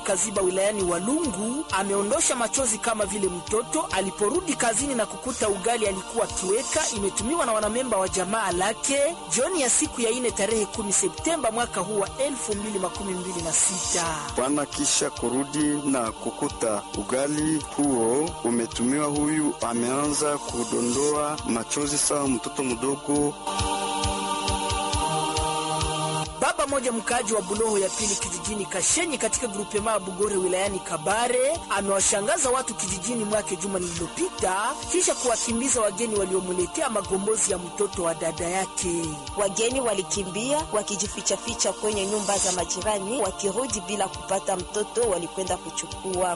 Kaziba wilayani Walungu ameondosha machozi kama vile mtoto aliporudi kazini na kukuta ugali alikuwa akiweka imetumiwa na wanamemba wa jamaa lake jioni ya siku ya ine tarehe 10 Septemba mwaka huu wa 2026. Bwana kisha kurudi na kukuta ugali huo umetumiwa, huyu ameanza kudondoa machozi sawa mtoto mdogo. Baba moja mkaaji wa Buloho ya pili kijijini Kashenyi katika grupema ya Bugore wilayani Kabare amewashangaza watu kijijini mwake juma lililopita kisha kuwakimbiza wageni waliomuletea magombozi ya mtoto wa dada yake. Wageni walikimbia wakijifichaficha kwenye nyumba za majirani, wakirudi bila kupata mtoto walikwenda kuchukua.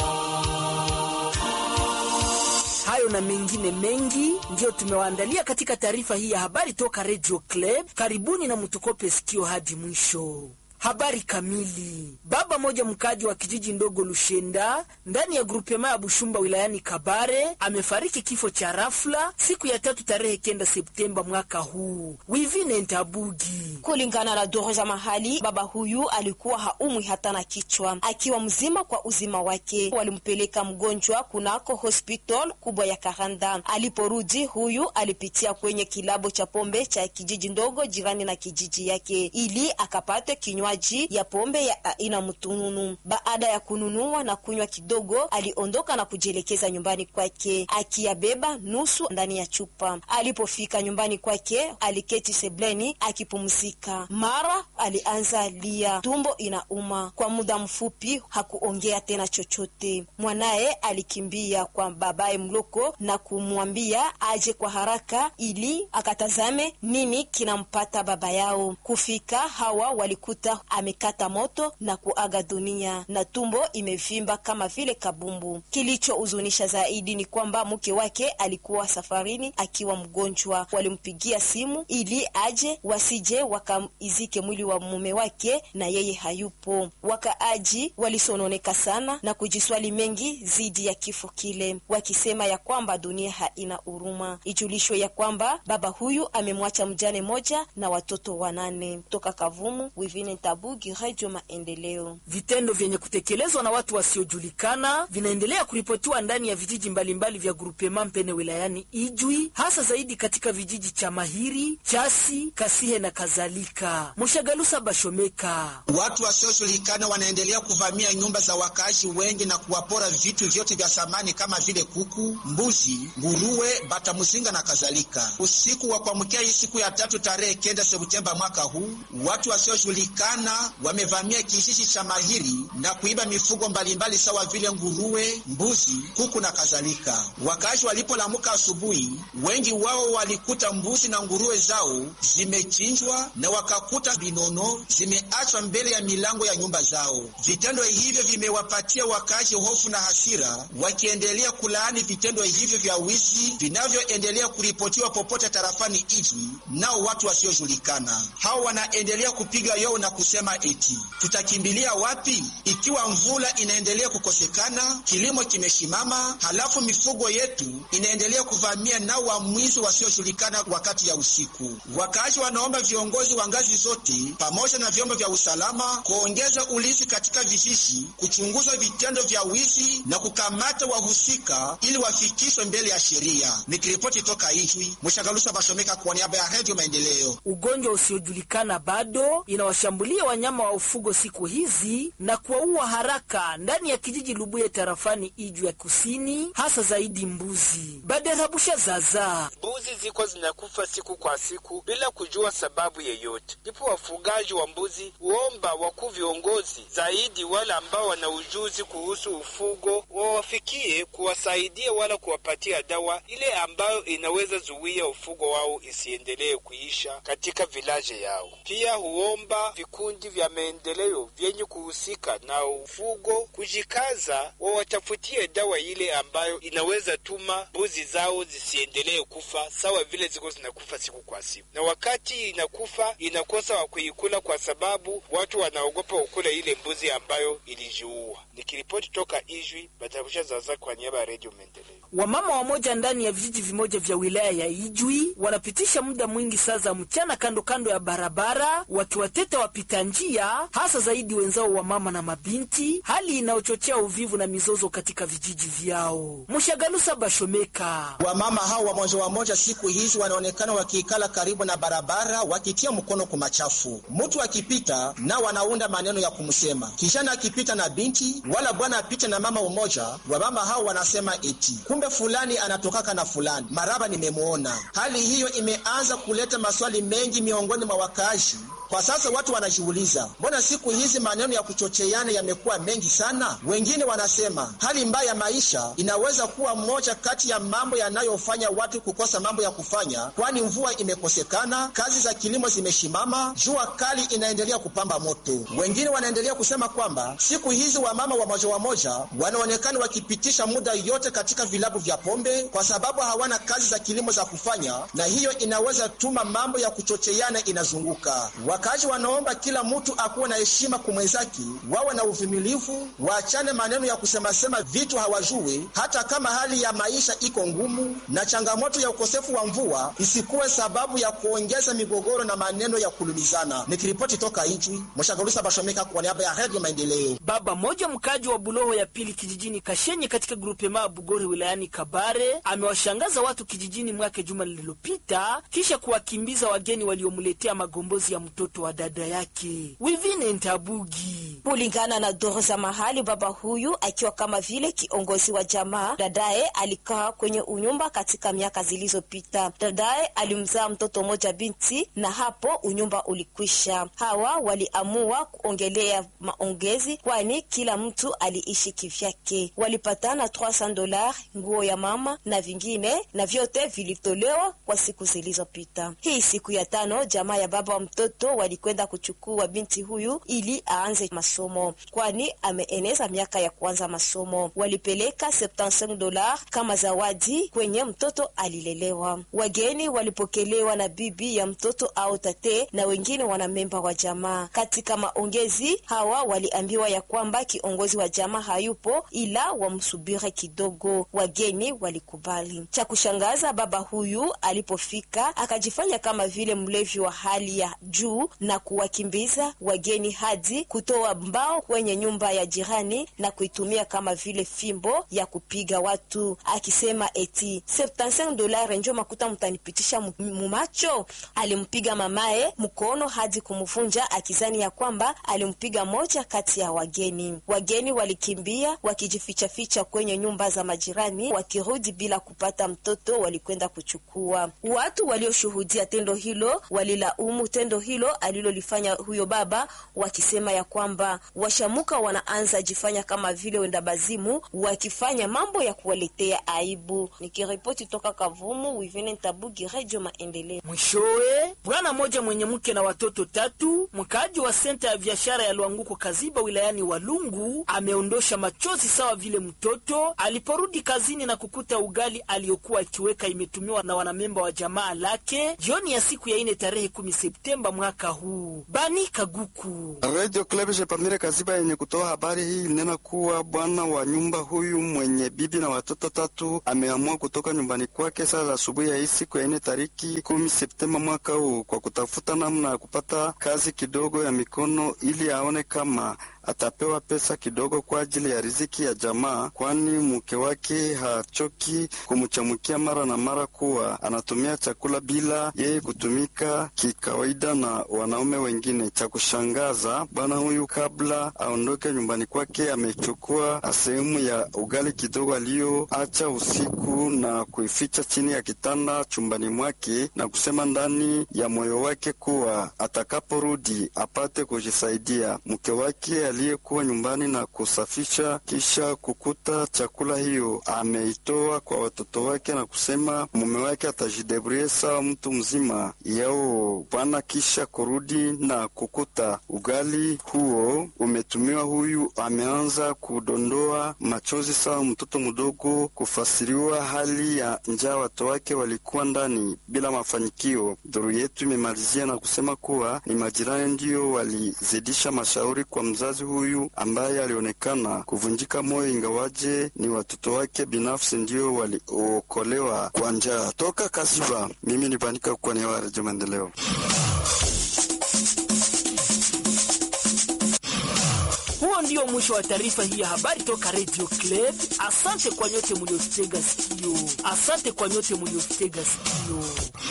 Hayo na mengine mengi ndiyo tumewaandalia katika taarifa hii ya habari toka Radio Club. Karibuni na mtukope sikio hadi mwisho. Habari kamili. Baba moja mkaji wa kijiji ndogo Lushenda ndani ya grupema ya Bushumba wilayani Kabare amefariki kifo cha rafla siku ya tatu tarehe kenda Septemba mwaka huu. Wivine Ntabugi. Kulingana na duru za mahali, baba huyu alikuwa haumwi hata na kichwa, akiwa mzima kwa uzima wake. Walimpeleka mgonjwa kunako hospital kubwa ya Karanda. Aliporudi, huyu alipitia kwenye kilabo cha pombe cha kijiji ndogo jirani na kijiji yake ili akapate kinywa ya pombe ya aina mtununu. Baada ya kununua na kunywa kidogo, aliondoka na kujielekeza nyumbani kwake akiyabeba nusu ndani ya chupa. Alipofika nyumbani kwake, aliketi sebleni akipumzika. Mara alianza lia, tumbo inauma. Kwa muda mfupi hakuongea tena chochote. Mwanaye alikimbia kwa babaye mloko na kumwambia aje kwa haraka ili akatazame nini kinampata baba yao. Kufika hawa walikuta amekata moto na kuaga dunia na tumbo imevimba kama vile kabumbu. Kilichohuzunisha zaidi ni kwamba mke wake alikuwa safarini akiwa mgonjwa. Walimpigia simu ili aje, wasije wakaizike mwili wa mume wake na yeye hayupo. Wakaaji walisononeka sana na kujiswali mengi zidi ya kifo kile, wakisema ya kwamba dunia haina huruma. Ijulishwe ya kwamba baba huyu amemwacha mjane moja na watoto wanane. Toka Kavumu, Wivine Tabugi, Radio Maendeleo. Vitendo vyenye kutekelezwa na watu wasiojulikana vinaendelea kuripotiwa ndani ya vijiji mbalimbali mbali vya grupema Mpene wilayani Ijwi, hasa zaidi katika vijiji cha Mahiri, Chasi, Kasihe na kadhalika. Mushagalusa Bashomeka. Watu wasiojulikana wanaendelea kuvamia nyumba za wakaaji wengi na kuwapora vitu vyote vya samani kama vile kuku, mbuzi, nguruwe, batamuzinga na kadhalika. Usiku wa kuamkia hii siku ya tatu tarehe kenda Septemba mwaka huu, watu wasiojulikana wamevamia kijiji cha Mahiri na kuiba mifugo mbalimbali sawa vile nguruwe, mbuzi, kuku na kadhalika. Wakaaji walipolamuka asubuhi, wengi wao walikuta mbuzi na nguruwe zao zimechinjwa na wakakuta vinono zimeachwa mbele ya milango ya nyumba zao. Vitendo hivyo vimewapatia wakaaji hofu na hasira, wakiendelea kulaani vitendo hivyo vya wizi vinavyoendelea kuripotiwa popote tarafani Ijwi nao watu wasiojulikana. Hao wanaendelea kupiga yowe na kusema eti tutakimbilia wapi ikiwa mvula inaendelea kukosekana, kilimo kimeshimama, halafu mifugo yetu inaendelea kuvamia nao wamwizi wasiojulikana wakati ya usiku. Wakaaji wanaomba viongozi wa ngazi zote pamoja na vyombo vya usalama kuongeza ulinzi katika vijiji, kuchunguza vitendo vya wizi na kukamata wahusika ili wafikishwe mbele ya sheria. Nikiripoti toka Ijwi, Mshagalusa Bashomeka kwa niaba ya Redio Maendeleo. Ugonjwa usiojulikana bado inawashambulia wanyama wa ufugo siku hizi na kuwaua haraka ndani ya kijiji Lubuye tarafani Iju ya kusini, hasa zaidi mbuzi. Baderabusha zaza mbuzi ziko zinakufa siku kwa siku bila kujua sababu yeyote. Ndipo wafugaji wa mbuzi huomba wakuu viongozi zaidi wale ambao wana ujuzi kuhusu ufugo wawafikie kuwasaidia wala kuwapatia dawa ile ambayo inaweza zuia ufugo wao isiendelee kuisha katika vilaje yao. Pia huomba vikundi vya maendeleo vyenye kuhusika na ufugo kujikaza, wawatafutie dawa ile ambayo inaweza tuma mbuzi zao zisiendelee kufa sawa vile ziko zinakufa siku kwa siku, na wakati inakufa inakosa wa kuikula kwa sababu watu wanaogopa ukula ile mbuzi ambayo ilijiua. Nikiripoti toka Ijwi, Batakusha Zaza kwa niaba ya Redio Maendeleo. wamama wamoja ndani ya vijiji vimoja vya wilaya ya Ijwi wanapitisha muda mwingi saa za mchana kando kando ya barabara wakiwateta wapita njia, hasa zaidi wenzao wa mama na mabinti, hali inayochochea uvivu na mizozo katika vijiji vyao. Mshagalusa Bashomeka Wamama hao wamoja wamoja siku hizi wanaonekana wakiikala karibu na barabara wakitia mkono kwa machafu. Mtu akipita na wanaunda maneno ya kumsema, kijana akipita na binti wala bwana apite na mama umoja, wamama hao wanasema eti kumbe fulani anatokaka na fulani, maraba nimemwona. Hali hiyo imeanza kuleta maswali mengi miongoni mwa wakaaji. Kwa sasa watu wanajiuliza, mbona siku hizi maneno ya kuchocheana yamekuwa mengi sana? Wengine wanasema hali mbaya ya maisha inaweza kuwa moja kati ya mambo yanayofanya watu kukosa mambo ya kufanya, kwani mvua imekosekana, kazi za kilimo zimeshimama, jua kali inaendelea kupamba moto. Wengine wanaendelea kusema kwamba siku hizi wamama wamoja wamoja wanaonekana wakipitisha muda yote katika vilabu vya pombe kwa sababu hawana kazi za kilimo za kufanya, na hiyo inaweza tuma mambo ya kuchocheana inazunguka. Wakazi wanaomba kila mtu akuwe na heshima kwa mwenzake, wawe na uvumilivu, waachane maneno ya kusemasema vitu hawajui, hata kama hali ya maisha iko ngumu na changamoto ya ukosefu wa mvua isikuwe sababu ya kuongeza migogoro na maneno ya kulumizana. Nikiripoti toka Ijwi, Mshagalusa Bashomeka kwa niaba ya Redio Maendeleo. Baba mmoja mkaji wa Buloho ya pili kijijini Kashenye katika grupema ya Bugore wilayani Kabare amewashangaza watu kijijini mwake juma lililopita kisha kuwakimbiza wageni waliomletea magombozi ya mtoto wa dada yake Wivine Ntabugi. Kulingana na doro za mahali, baba huyu akiwa kama vile kiongozi wa jamaa, dadaye alikaa kwenye unyumba katika miaka zilizopita. Dadaye alimzaa mtoto mmoja binti, na hapo unyumba ulikwisha. Hawa waliamua kuongelea maongezi, kwani kila mtu aliishi kivyake. Walipatana 300 dola, nguo ya mama na vingine, na vyote vilitolewa kwa siku zilizopita. Hii siku ya tano, jamaa ya baba wa mtoto walikwenda kuchukua binti huyu ili aanze masomo, kwani ameeneza miaka ya kuanza masomo. Walipeleka 75 dola kama zawadi kwenye mtoto alilelewa. Wageni walipokelewa na bibi ya mtoto au tate na wengine wanamemba wa jamaa. Katika maongezi hawa waliambiwa ya kwamba kiongozi wa jamaa hayupo, ila wamsubiri kidogo. Wageni walikubali. Cha kushangaza, baba huyu alipofika akajifanya kama vile mlevi wa hali ya juu na kuwakimbiza wageni hadi kutoa mbao kwenye nyumba ya jirani na kuitumia kama vile fimbo ya kupiga watu, akisema eti 75 dolari njo makuta mtanipitisha mumacho. Alimpiga mamaye mkono hadi kumvunja, akizani ya kwamba alimpiga moja kati ya wageni. Wageni walikimbia wakijifichaficha kwenye nyumba za majirani, wakirudi bila kupata mtoto walikwenda kuchukua. Watu walioshuhudia tendo hilo walilaumu tendo hilo alilolifanya huyo baba, wakisema ya kwamba washamuka wanaanza jifanya kama vile wenda bazimu, wakifanya mambo ya kuwaletea aibu. Nikiripoti toka Kavumu, Wivine Ntabugi, Radio Maendeleo. Mwishowe, bwana mmoja mwenye mke na watoto tatu, mkaaji wa senta ya biashara ya Lwanguko Kaziba wilayani Walungu, ameondosha machozi sawa vile mtoto aliporudi kazini na kukuta ugali aliyokuwa akiweka imetumiwa na wanamemba wa jamaa lake jioni ya siku ya ine tarehe kumi Septemba mwaka huu. Bani Kaguku, Radio Club Jepamire Kaziba yenye kutoa habari hii ilinena kuwa bwana wa nyumba huyu mwenye bibi na watoto tatu ameamua kutoka nyumbani kwake saa za asubuhi ya hii siku ya ine tariki kumi Septemba mwaka huu kwa kutafuta namna ya kupata kazi kidogo ya mikono ili aone kama atapewa pesa kidogo kwa ajili ya riziki ya jamaa, kwani mke wake hachoki kumchamukia mara na mara kuwa anatumia chakula bila yeye kutumika kikawaida na wanaume wengine. Cha kushangaza, bwana huyu kabla aondoke nyumbani kwake amechukua sehemu ya ugali kidogo aliyoacha usiku na kuificha chini ya kitanda chumbani mwake na kusema ndani ya moyo wake kuwa atakaporudi apate kujisaidia. Mke wake aliyekuwa nyumbani na kusafisha kisha kukuta chakula hiyo ameitoa kwa watoto wake na kusema mume wake atajidebrie sawa mtu mzima yao bwana. Kisha kurudi na kukuta ugali huo umetumiwa, huyu ameanza kudondoa machozi sawa mtoto mdogo, kufasiriwa hali ya njaa watoto wake walikuwa ndani bila mafanikio. Duru yetu imemalizia na kusema kuwa ni majirani ndiyo walizidisha mashauri kwa mzazi mzazi huyu ambaye alionekana kuvunjika moyo, ingawaje ni watoto wake binafsi ndio waliokolewa kwa njaa. Toka Kaziba, mimi ni Banika kwa niaba ya Redio Maendeleo. Huo ndio mwisho wa taarifa hii ya habari toka Radio Club. Asante kwa nyote mliotega sikio, asante kwa nyote mliotega sikio.